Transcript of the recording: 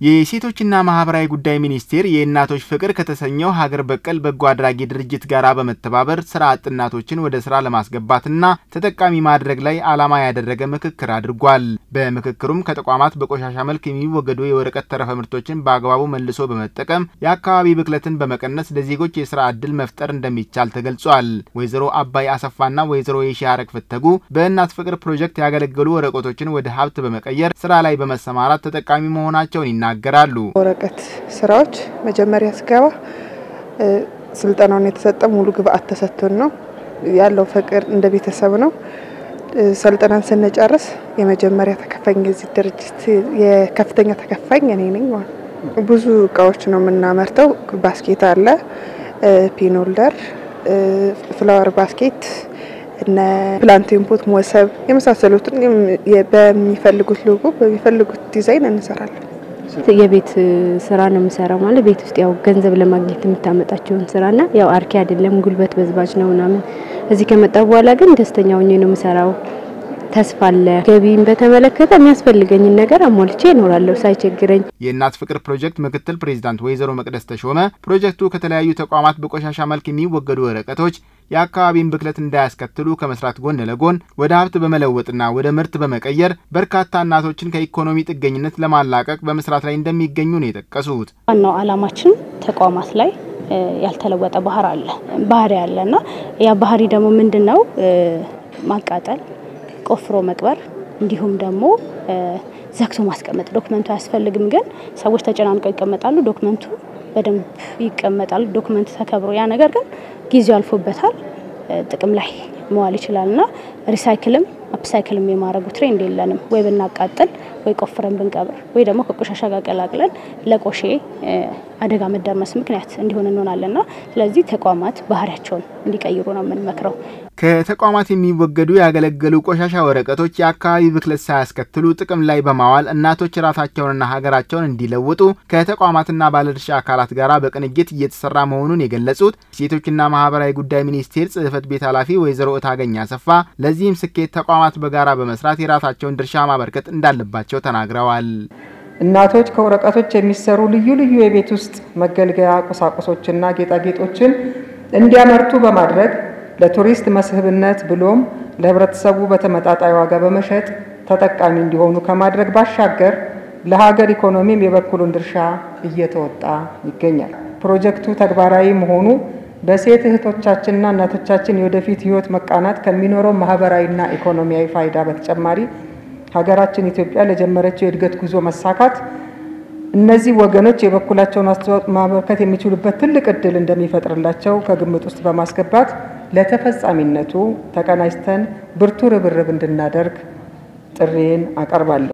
የሴቶችና ማህበራዊ ጉዳይ ሚኒስቴር የእናቶች ፍቅር ከተሰኘው ሀገር በቀል በጎ አድራጊ ድርጅት ጋር በመተባበር ስራ አጥ እናቶችን ወደ ስራ ለማስገባትና ተጠቃሚ ማድረግ ላይ ዓላማ ያደረገ ምክክር አድርጓል። በምክክሩም ከተቋማት በቆሻሻ መልክ የሚወገዱ የወረቀት ተረፈ ምርቶችን በአግባቡ መልሶ በመጠቀም የአካባቢ ብክለትን በመቀነስ ለዜጎች የስራ ዕድል መፍጠር እንደሚቻል ተገልጿል። ወይዘሮ አባይ አሰፋና ወይዘሮ የሺያረግ ፍተጉ በእናት ፍቅር ፕሮጀክት ያገለገሉ ወረቀቶችን ወደ ሀብት በመቀየር ስራ ላይ በመሰማራት ተጠቃሚ መሆናቸውን ይናገራሉ። ወረቀት ስራዎች መጀመሪያ ስገባ ስልጠናውን የተሰጠ ሙሉ ግብአት ተሰጥቶን ነው ያለው። ፍቅር እንደ ቤተሰብ ነው። ሰልጥናን ስንጨርስ የመጀመሪያ ተከፋኝ የዚህ ድርጅት የከፍተኛ ተከፋኝ እኔ ነኝ። ብዙ እቃዎች ነው የምናመርተው። ባስኬት አለ፣ ፒኖልደር፣ ፍላወር ባስኬት እነ ፕላንቴን ፖት፣ ሞሰብ የመሳሰሉትን በሚፈልጉት ሎጎ በሚፈልጉት ዲዛይን እንሰራለን። የቤት ስራ ነው የምሰራው። ማለት ቤት ውስጥ ያው ገንዘብ ለማግኘት የምታመጣቸውን ስራና ያው አርኪ አይደለም፣ ጉልበት በዝባጅ ነው ምናምን። እዚህ ከመጣ በኋላ ግን ደስተኛ ሆኜ ነው የምሰራው። ተስፋ አለ። ገቢን በተመለከተ የሚያስፈልገኝን ነገር አሟልቼ እኖራለሁ ሳይቸግረኝ። የእናት ፍቅር ፕሮጀክት ምክትል ፕሬዚዳንት ወይዘሮ መቅደስ ተሾመ ፕሮጀክቱ ከተለያዩ ተቋማት በቆሻሻ መልክ የሚወገዱ ወረቀቶች የአካባቢን ብክለት እንዳያስከትሉ ከመስራት ጎን ለጎን ወደ ሀብት በመለወጥና ወደ ምርት በመቀየር በርካታ እናቶችን ከኢኮኖሚ ጥገኝነት ለማላቀቅ በመስራት ላይ እንደሚገኙ ነው የጠቀሱት። ዋናው ዓላማችን ተቋማት ላይ ያልተለወጠ ባህር አለ ባህሪ አለ እና ያ ባህሪ ደግሞ ምንድን ነው? ማቃጠል፣ ቆፍሮ መቅበር እንዲሁም ደግሞ ዘግቶ ማስቀመጥ። ዶክመንቱ አያስፈልግም፣ ግን ሰዎች ተጨናንቀው ይቀመጣሉ። ዶክመንቱ በደንብ ይቀመጣል። ዶክመንት ተከብሮ ያ ነገር ግን ጊዜው አልፎበታል፣ ጥቅም ላይ መዋል ይችላል እና ሪሳይክልም አፕሳይክልም የማድረጉ ትሬንድ የለንም። ወይ ብናቃጥል ወይ ቆፍረን ብንቀብር ወይ ደግሞ ከቆሻሻ ጋር ቀላቅለን ለቆሼ አደጋ መደርመስ ምክንያት እንዲሆን እንሆናለንና ስለዚህ ተቋማት ባህሪያቸውን እንዲቀይሩ ነው የምንመክረው። ከተቋማት የሚወገዱ ያገለገሉ ቆሻሻ ወረቀቶች የአካባቢ ብክለት ሳያስከትሉ ጥቅም ላይ በማዋል እናቶች ራሳቸውንና ሀገራቸውን እንዲለውጡ ከተቋማትና ባለድርሻ አካላት ጋር በቅንጅት እየተሰራ መሆኑን የገለጹት ሴቶችና ማህበራዊ ጉዳይ ሚኒስቴር ጽህፈት ቤት ኃላፊ ወይዘሮ እታገኝ አሰፋ ለዚህም ስኬት ተቋማት በጋራ በመስራት የራሳቸውን ድርሻ ማበርከት እንዳለባቸው ተናግረዋል። እናቶች ከወረቀቶች የሚሰሩ ልዩ ልዩ የቤት ውስጥ መገልገያ ቁሳቁሶችና ጌጣጌጦችን እንዲያመርቱ በማድረግ ለቱሪስት መስህብነት ብሎም ለሕብረተሰቡ በተመጣጣኝ ዋጋ በመሸጥ ተጠቃሚ እንዲሆኑ ከማድረግ ባሻገር ለሀገር ኢኮኖሚም የበኩሉን ድርሻ እየተወጣ ይገኛል። ፕሮጀክቱ ተግባራዊ መሆኑ በሴት እህቶቻችንና እናቶቻችን የወደፊት ሕይወት መቃናት ከሚኖረው ማህበራዊና ኢኮኖሚያዊ ፋይዳ በተጨማሪ ሀገራችን ኢትዮጵያ ለጀመረችው የእድገት ጉዞ መሳካት እነዚህ ወገኖች የበኩላቸውን አስተዋጽኦ ማበርከት የሚችሉበት ትልቅ እድል እንደሚፈጥርላቸው ከግምት ውስጥ በማስገባት ለተፈጻሚነቱ ተቀናጅተን ብርቱ ርብርብ እንድናደርግ ጥሪዬን አቀርባለሁ።